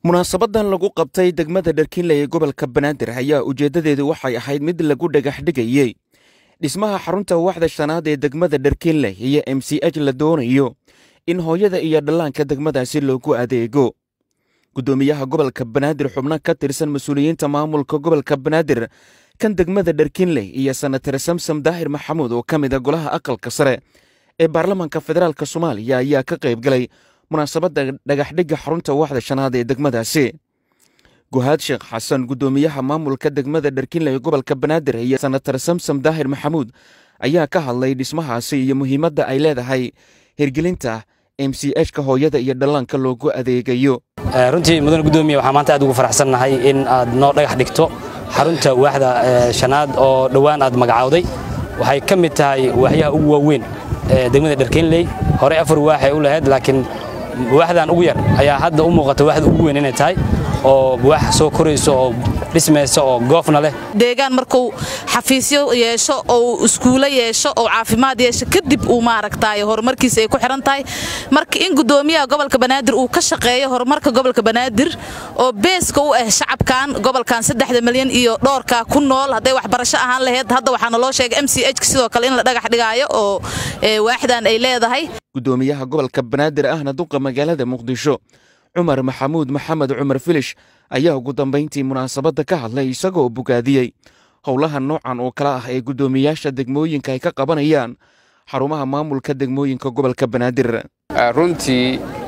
munaasabadan lagu qabtay degmada dharkiinle ee gobolka banaadir ayaa ujeeddadeedu waxay ahayd mid lagu dhagax dhigayey dhismaha xarunta waaxda shanaad ee degmada dharkiinle iyo m c h la doonayo in hooyada iyo dhallaanka degmadaasi loogu adeego guddoomiyaha gobolka banaadir xubno ka tirsan mas-uuliyiinta maamulka gobolka banaadir kan degmada dharkiinle iyo senatar samsam daahir maxamuud oo ka mida golaha aqalka sare ee baarlamaanka federaalk soomaaliya ayaa ka qayb galay munaasabadda dhagaxdhigga xarunta waaxda shanaad ee degmadaasi guhaad sheekh xasan guddoomiyaha maamulka degmada dharkiinle ee gobolka banaadir iyo senatar samsam daahir maxamuud ayaa ka hadlay dhismahaasi iyo muhiimadda ay leedahay hirgelinta m c h ka hooyada iyo dhallaanka loogu adeegayo runtii mudane gudoomiye waxaa maanta aad ugu faraxsannahay in aad noo dhagax dhigto xarunta waaxda shanaad oo dhowaan aad magacawday waxay ka mid tahay waaxyaha ugu waaweyn ee degmada dharkiinley horey afar waaxay u lahayd laakiin waaxdan ugu yar ayaa hadda u muuqata waaxda ugu weyn inay tahay oo waax soo korayso oo dhismaysa oo goofna leh deegaan markuu xafiisyo yeesho oo iskuulo yeesho oo caafimaad yeesho kadib uu maaragtaay horumarkiisa ay ku xihan tahay marka in guddoomiyaha gobolka banaadir uu ka shaqeeyo horumarka gobolka banaadir oo beeska u ah shacabkan gobolkan saddexda milyan iyo dhoorka ku nool hadday waxbarasho ahaan lahayd hadda waxaana loo sheegay m c h sidoo kale in la dhagax dhigaayo oo waaxdan ay leedahay guddoomiyaha gobolka banaadir ahna duqa magaalada muqdisho cumar maxamuud maxamed cumar filish ayaa ugu dambayntii munaasabadda ka hadlay isagoo bogaadiyey howlaha noocan oo kale ah ee guddoomiyaasha degmooyinka ay ka qabanayaan xarumaha maamulka degmooyinka gobolka banaadir runtii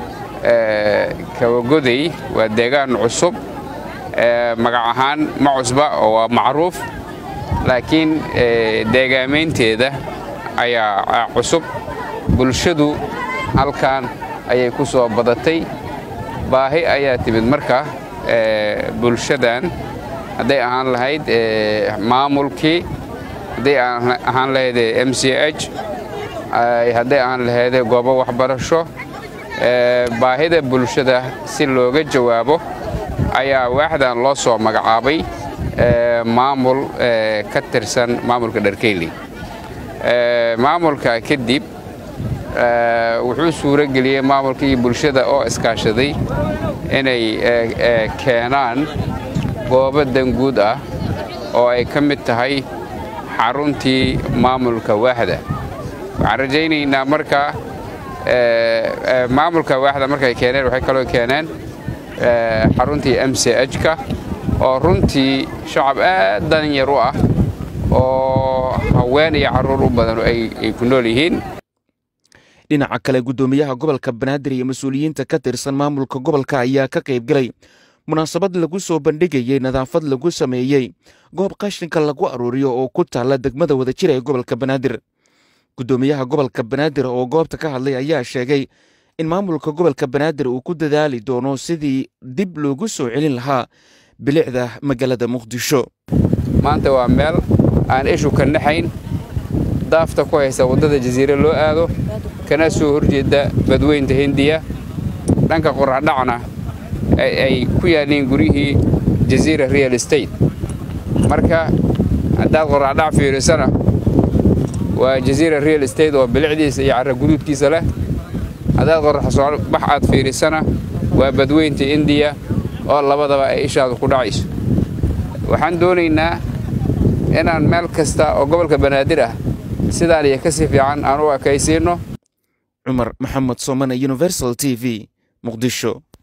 kawagoday waa deegaan cusub magac ahaan ma cusba oo waa macruuf laakiin deegaamaynteeda ayaa cusub bulshadu halkan ayay ku soo badatay baahi ayaa timid marka bulshadan hadday ahaan lahayd maamulkii hadday ahaan lahayd m c h hadday ahaan lahayd goobo waxbarasho baahida bulshada si looga jawaabo ayaa waaxdan loo soo magacaabay maamul ka tirsan maamulka dharkeyley maamulka kadib wuxuu suuro geliyey maamulkii bulshada oo iskaashaday inay keenaan goobo danguud ah oo ay ka mid tahay xaruntii maamulka waaxda waxaan rajaynaynaa marka maamulka waaxda markay keeneen waxay kaloo keeneen xaruntii m c h-ka oo runtii shacab aad danyar u ah oo haween iyo carruur u badan ay ku nool yihiin dhinaca kale guddoomiyaha gobolka banaadir iyo mas-uuliyiinta ka tirsan maamulka gobolka ayaa ka qayb galay munaasabad lagu soo bandhigayey nadaafad lagu sameeyey goob qashinka lagu aruuriyo oo ku taalla degmada wadajira ee gobolka banaadir guddoomiyaha gobolka banaadir oo goobta ka hadlay ayaa sheegay in maamulka gobolka banaadir uu ku dadaali doono sidii dib loogu soo celin lahaa bilicda magaalada muqdisho maanta waa meel aan ishu ka naxayn daafta ku haysa waddada jasiire loo aado kana soo horjeedda badweynta hindiya dhanka qoraxdhacna ay ku yaalliin guryihii jasiira real estate marka haddaad qoraxdhac fiirisana waa jasiira real estate oo bilicdiisa iyo carra guduudkiisa leh haddaad qoraxsoobax aad fiirisana waa badweynta indiya oo labadaba ay ishaadu ku dhacayso waxaan doonaynaa inaan meel kasta oo gobolka banaadir ah sidaan iyo ka si fiican aan u ekaysiinno cumar maxamed soomane universal t v muqdisho